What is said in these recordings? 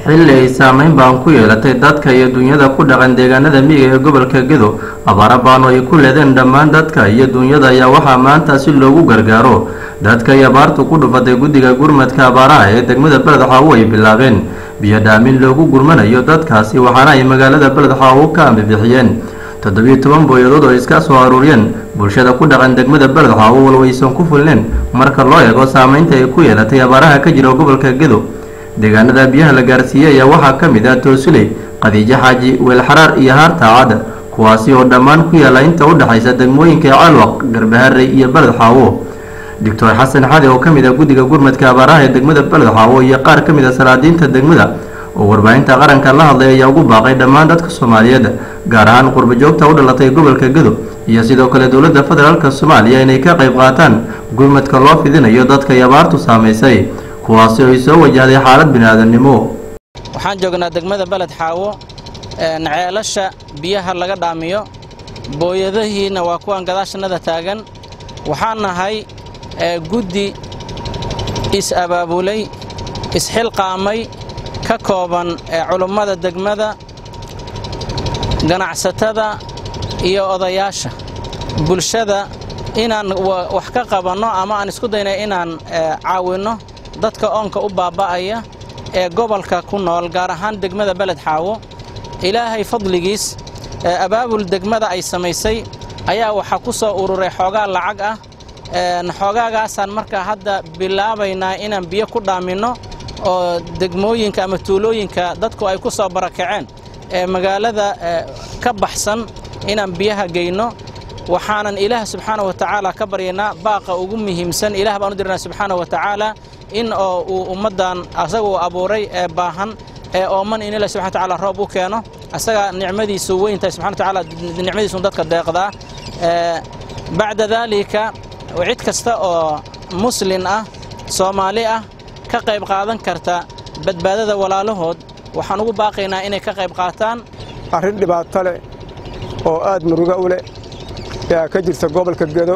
xilli ay saameyn baan ku yeelatay dadka iyo dunyada ku dhaqan deegaanada miyiga ee gobolka gedo abaara baan oo ay ku leedeen dhammaan dadka iyo dunyada ayaa waxaa maanta si loogu gargaaro dadka ay abaartu ku dhufatay guddiga gurmadka abaaraha ee degmada beled xaawo ay bilaabeen biyo dhaamin loogu gurmanayo dadkaasi waxaana ay magaalada beled xaawo ka ambibixiyeen toddobiyo toban booyadood oo iska soo aruuriyeen bulshada ku dhaqan degmada beled xaawo walwaysan ku fulneen marka loo eego saameynta ay ku yeelatay abaaraha ka jira gobolka gedo deegaanada biyaha la gaarsiiyey ayaa waxaa ka mid ah toosuley qadiijo xaaji weelxaraar iyo haarta cadda kuwaasi oo dhammaan ku yaala inta u dhexaysa degmooyinka calwaq garbaharey iyo beled xaawo doctor xasan xade oo ka mid ah guddiga gurmadka abaaraha ee degmada beled xaawo iyo qaar ka mid a salaadiinta degmada oo warbaahinta qaranka la hadlay ayaa ugu baaqay dhammaan dadka soomaaliyeed gaar ahaan qurba joogta u dhalatay gobolka gedo iyo sidoo kale dowladda federaalk soomaaliya inay ka qayb qaataan gurmadka loo fidinayo dadka ay abaartu saamaysay kuwaasi oo ay soo wajahday xaalad bini'aadannimo waxaan joognaa degmada beled xaawo ceelasha biyaha laga dhaamiyo booyadahiina waa kuwan gadaashanada taagan waxaan nahay guddi is-abaabulay isxilqaamay ka kooban culummada degmada ganacsatada iyo odayaasha bulshada inaan wax ka qabanno ama aan isku daynay inaan caawinno dadka oonka u baaba'aya ee gobolka ku nool gaar ahaan degmada beled xaawo ilaahay fadligiis abaabul degmada ay samaysay ayaa waxaa ku soo ururay xoogaa lacag ah xoogaagaasaan markaa hadda bilaabaynaa inaan biyo ku dhaaminno oo degmooyinka ama tuulooyinka dadku ay ku soo barakaceen ee magaalada ka baxsan inaan biyaha geyno waxaanan ilaah subxaana wa tacaala ka baryaynaa baaqa ugu muhiimsan ilaah baan u dirnaa subxaana wa tacaala in oo uu ummaddan asaga uu abuuray ee baahan ee ooman in ilaah subxana wa tacaala roob u keeno asaga nicmadiisu weyntahay subxana wa tacaala nicmadiisu dadka deeqdaa bacda daalika cid kasta oo muslin ah soomaali ah ka qayb qaadan karta badbaadada walaalahood waxaan ugu baaqaynaa inay ka qayb qaataan arrin dhibaato leh oo aad muruga u leh yaa ka jirta gobolka gedo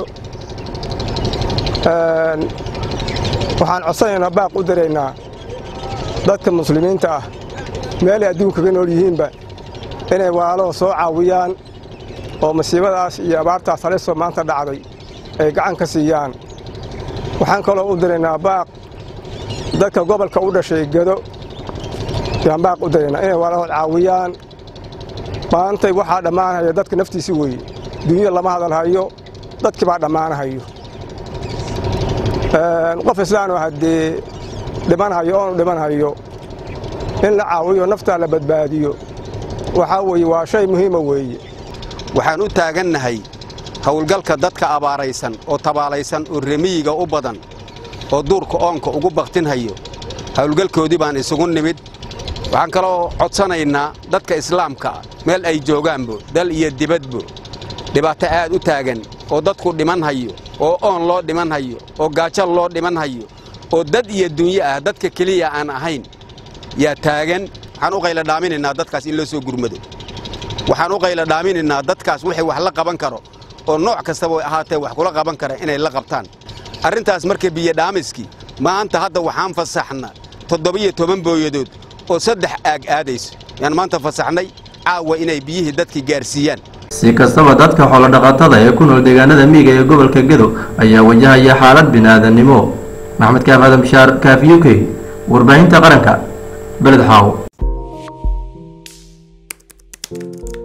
waxaan codsanaynaa baaq u daraynaa dadka muslimiinta ah meelay adduunkaga nool yihiinba inay walaalahoo soo caawiyaan oo masiibadaas iyo abaartaas halisoo maanta dhacday ay gacan ka siiyaan waxaan kaloo u daraynaa baaq dadka gobolka u dhashay gedo yaan baaq u daraynaa inay walaalahood caawiyaan maantay waxaa dhammaanhaya dadka naftiisi weeye dunyada lama hadalhayo dadkii baa dhammaanahayo qof islaanoo haddee dhimanhayo oonu dhimanhayo in la caawiyo naftaa la badbaadiyo waxaa weeye waa shay muhiima weeye waxaan u taagannahay howlgalka dadka abaaraysan oo tabaalaysan oo remiyiga u badan oo duurka oonka ugu baktinhayo howlgalkoodii baan isugu nimid waxaan kaloo codsanaynaa dadka islaamka meel ay joogaanbo dal iyo dibadbo dhibaato aad u taagan oo dadku dhimanhayo oo oon loo dhimanhayo oo gaajal loo dhimanhayo oo dad iyo dunyo ah dadka keliya aan ahayn yaa taagan waxaan u qayla dhaaminaynaa dadkaas in loo soo gurmado waxaan u qayla dhaaminaynaa dadkaas wixii wax la qaban karo oo nooc kastaba ahaatee wax kula qaban kara inay la qabtaan arrintaas marka biyodhaamiskii maanta hadda waxaan fasaxna toddobiyo toban booyadood oo saddex aag aadayso yaan maanta fasaxnay caawa inay biyihii dadkii gaarsiiyaan si kastaba dadka xoolodhaqatada ee ku nool deegaanada miyiga ee gobolka gedo ayaa wajahaya xaalad bini'aadannimo maxmed kaaf aadan bishaar kaaf u k warbaahinta qaranka beled xaawo